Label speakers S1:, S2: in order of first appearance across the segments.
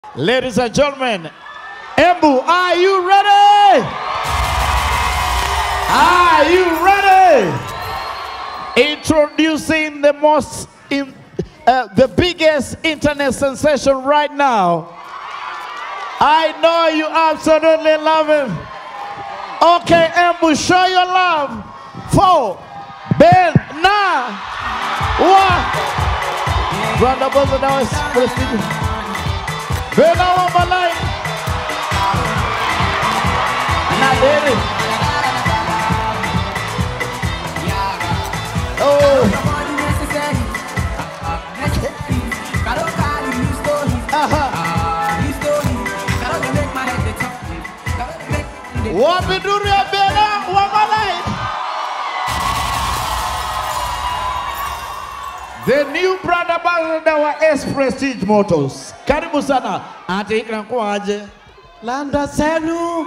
S1: Ladies and gentlemen, Embu, are you ready? Are you ready? Introducing the most, in, uh, the biggest internet sensation right now. I know you absolutely love him. Okay, Embu, show your love for Ben Na. What? Round of applause now is prestigious. Ben Na Wamalai. Naderi. Oh. Wapinduri ya Bena Wamalai. The new brand ambassador wa S Prestige Motors. Karibu sana. Ati inakuwaje?
S2: Landa zenu,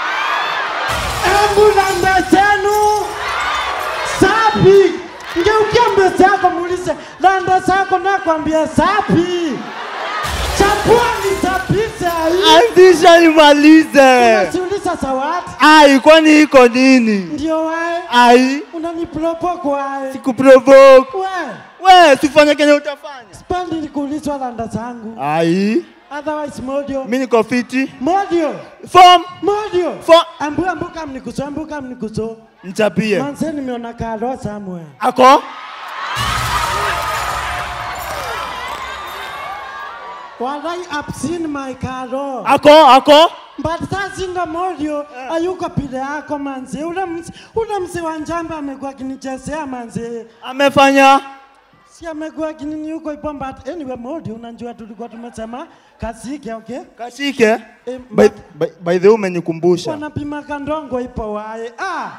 S2: embu landa zenu sapi. Ngeukia mbele yako muulize landa zako, nakwambia sapi. Chapua nisapize hii.
S3: Anzisha nimalize.
S2: Unasiuliza zawadi
S3: Ai, kwani iko nini?
S2: ndio wae
S3: Ai,
S2: unanipropo kwae
S3: sikuprovoke.
S2: we
S3: We, sifanye kenye utafanya.
S2: spendi nikuulizwa landa zangu,
S3: Ai,
S2: otherwise modio
S3: mi niko fiti.
S2: modio
S3: Form,
S2: modio
S3: form.
S2: ambu ambu kam nikuso ambu kam nikuso
S3: Nichapie.
S2: manze nimeona karo somewhere
S3: Ako?
S2: Walai, I've seen my karo.
S3: Ako, ako?
S2: But sasa inga modio ayuko pile yako manze. Ule mse, ule mse wa njamba amekuwa akinichezea manze.
S3: Amefanya?
S2: Si amekuwa akinini yuko ipo but anyway modio unajua tulikuwa tumesema kasike okay?
S3: Kashike.
S2: Eh,
S3: By,
S2: but
S3: by, by the way umenikumbusha.
S2: wanapima kandongo ipo wae. Ah.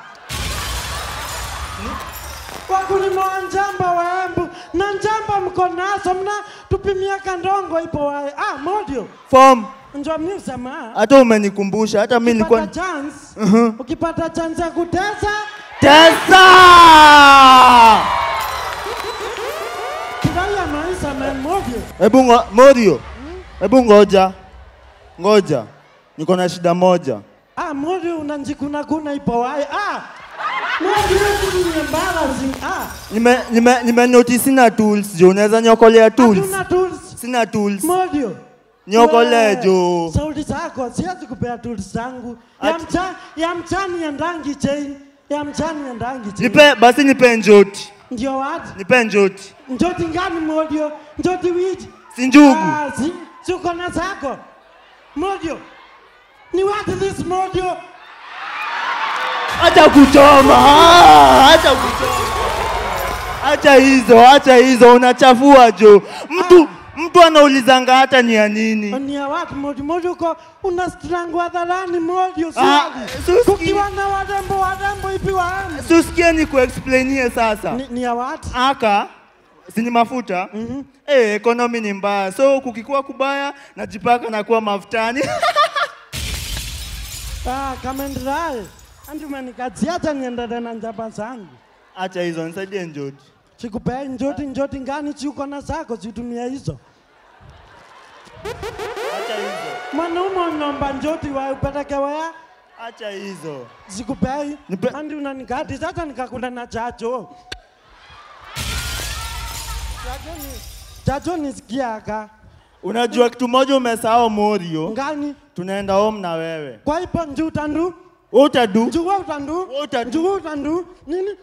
S2: Wakulima wa njamba wa Embu na njamba mko nazo mna tupimia kandongo ipo wae. Ah, modio.
S3: Form,
S2: Njoo mimi usema.
S3: hata umenikumbusha. Hata mi nilikuwa
S2: ukipata chance ukipata chance ya kutesa
S3: Tesa!
S2: kidai ya maisha man modio
S3: Hebu ngo, Morio. Hebu ngoja. Ngoja. Niko na shida moja.
S2: ah modio unanjikuna kuna ipo wae ah modio ni embarrassing ah
S3: Nime, nime, nime notice sina tools jo, unaweza niokolea tools?
S2: hatuna tools
S3: Sina tools.
S2: modio
S3: Niokolee
S2: We,
S3: jo.
S2: sauti zako siwezi kupea tools zangu ya
S3: Ati-
S2: mcha ya mchani ya ndangi chain ya mchani ya ndangi chain
S3: Nipe basi nipe njoti.
S2: ndio wapi
S3: Nipe njoti.
S2: njoti ngani modio njoti wiji
S3: Si njugu.
S2: Ah, si, si uko na zako modio ni what this modio
S3: Acha kuchoma. ah, Acha kuchoma. Acha hizo, acha hizo unachafua jo. Mtu mtu anaulizanga hata ni ya nini.
S2: ni ya watu modio modio uko una strangu hadharani modio
S3: Ah,
S2: swali
S3: suski.
S2: kukiwa na warembo warembo ipi waani
S3: Susikie ni kuexplainie sasa.
S2: ni, ni ya watu
S3: aka sini mafuta mm -hmm. eh, ekonomi ni mbaya, so kukikuwa kubaya najipaka nakuwa mafutani
S2: ah, kamendrae andi umenikaziacha niendele na njaba zangu
S3: acha hizo, nisaidie njoti.
S2: sikupei njoti njoti ngani si uko na zako zitumia hizo
S3: Acha hizo,
S2: mwanaume unomba njoti wa upeleke wea
S3: acha hizo.
S2: sikupei
S3: Nipe-
S2: andi unanikati sasa nikakula na chacho chacho ni chacho nisikiaka
S3: Unajua kitu moja umesahau Morio,
S2: ngani
S3: tunaenda home na wewe.
S2: kwa ipo njutandu
S3: Wewe utadu
S2: njuwa utandu
S3: Wewe utandu.
S2: njuwa utandu nini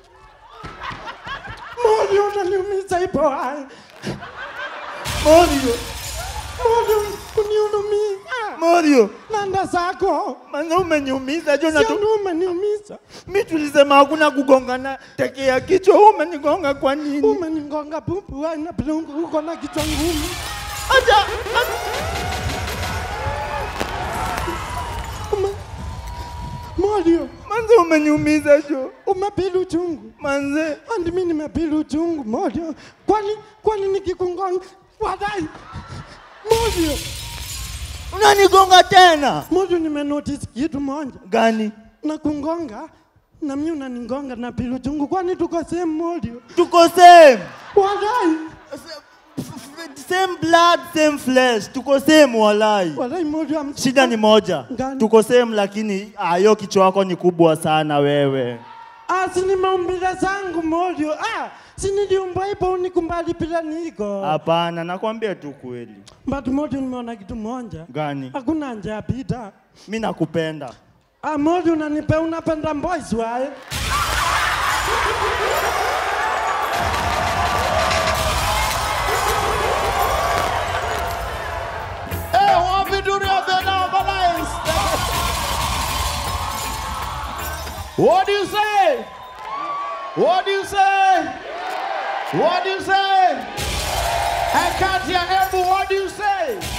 S2: moli unaniumiza ipo hai
S3: Morio,
S2: moli uniunumia
S3: Morio,
S2: nanda zako
S3: manze umeniumiza jo na tu...
S2: sianu umeniumiza
S3: mi tulisema hakuna kugongana teke ya kichwa, wewe umenigonga kwa nini?
S2: umenigonga pupu hai na pilungu uko na kichwa ngumu
S3: Acha,
S2: Ume- molio
S3: manze umeniumiza jo,
S2: umepili uchungu
S3: manze
S2: andi mi nimepili uchungu molio kwani kwani nikikungonga wadai molio
S3: unanigonga tena
S2: molio nimenotice kitu moja
S3: gani?
S2: na kungonga na mi unanigonga na pili uchungu kwani tuko sehemu molio
S3: Tuko same.
S2: wadai
S3: same blood same flesh tuko same walai
S2: Walai modio am-
S3: shida ni moja
S2: Gani?
S3: tuko same lakini ah, hiyo kichwa yako ni kubwa sana wewe
S2: Ah, si ni maumbile zangu modio. Ah, si niliumbwa hivyo unikumbali bila niko.
S3: hapana nakwambia tu kweli
S2: But modio nimeona kitu moja.
S3: gani
S2: Hakuna njia pita.
S3: mi nakupenda
S2: Ah, modio unanipe unapenda boys wae.
S1: Hey, wapi dunia vinaomalize? What do you say? What do you say? What do you say? I can't hear Embu, what do you say?